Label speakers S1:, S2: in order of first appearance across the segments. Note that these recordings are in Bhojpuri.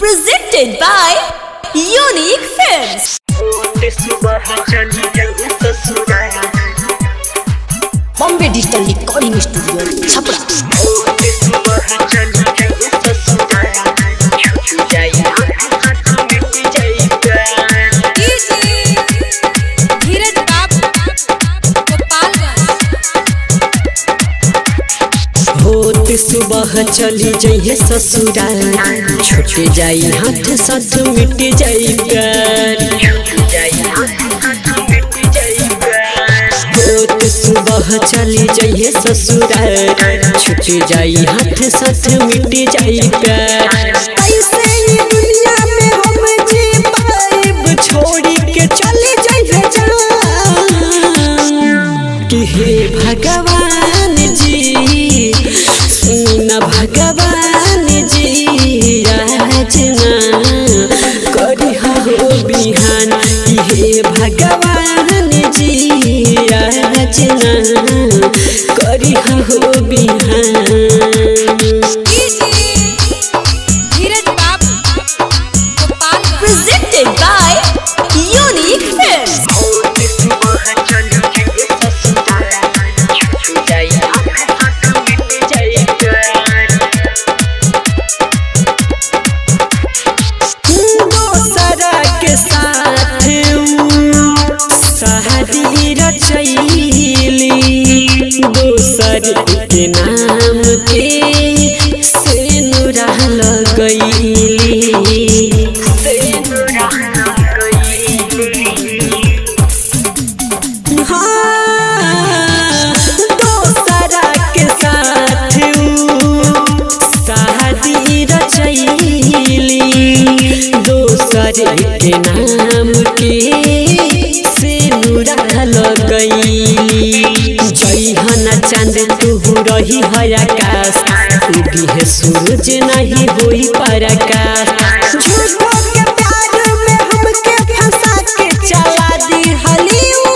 S1: Presented by Unique Films. Bombay Digital Recording Studio, Chapra.
S2: धीरज बाबू गोपालगंज
S3: होत सुबह चली जइहे ससुराल छूट जाई हाथ साथ मिट जाई प्यार होत सुबह चली जइहे ससुराल छूट जाई हाथ साथ मिट जाई प्यार कैसे ये दुनिया में हम जी पाइब छोड़ी के चले जइहे जान कि हे भगवान जी सुन भगवान जी याचना करी हो बिहान कि हे भगवान जी याचना करी हो बिहान
S2: धीरज बाबू Gopalganj
S1: Presented by Unique Films.
S3: दोसरा के साथ शादी रचैली दोसर के नाम के सेनुरा लगैली हाँ, दोसरा के साथ शादी रचैली दोसर के नाम के सेनुरा लगैली जइहन चांद तू रही है आकाश उगी है सूरज नहीं होई पराकाश झूठो के प्यार में हमके फंसा के चला दी हली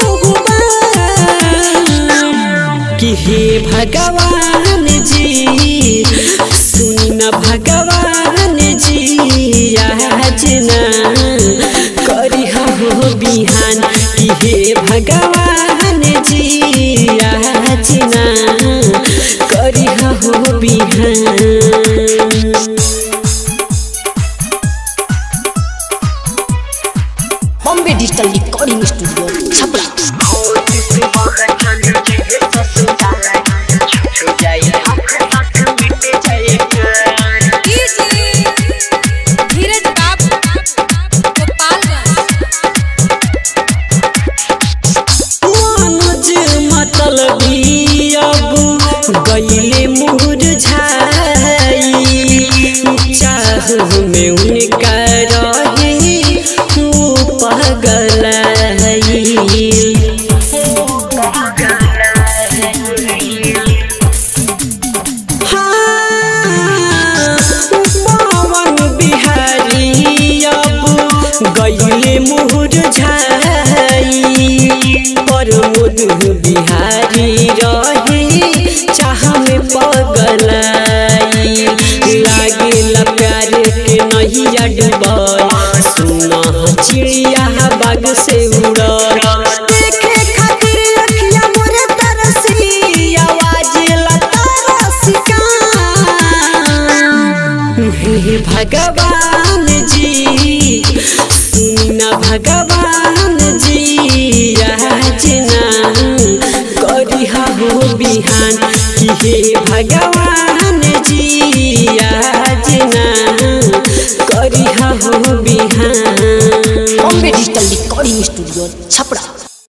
S3: कि हे भगवान जी सुन भगवान जी याचना करी हो बिहान कि हे भगवान जी याचना करी हो बिहान
S1: Bombay Digital Recording Studio, Chapra.
S2: धीरज बाबू गोपालगंज
S3: मनोज मतलबी अब गईले मुरझाई चाह में उनका रहे वो पगलाई पवन बिहारी अब गईले मुरझाई प्रमोद बिहारी रहे चाह में पगलाई लागे प्यार के नहिया डूबल सुना चिड़िया बाग से उड़ल देखे खातिर अखिया मोरे तरसी आवाज लता रसिका हे भगवान जी सुन भगवान जी याचना करी हो बिहान कि हे भगवान जी याचना करी हो बिहान
S1: Bombay Digital Recording Studio, Chapra.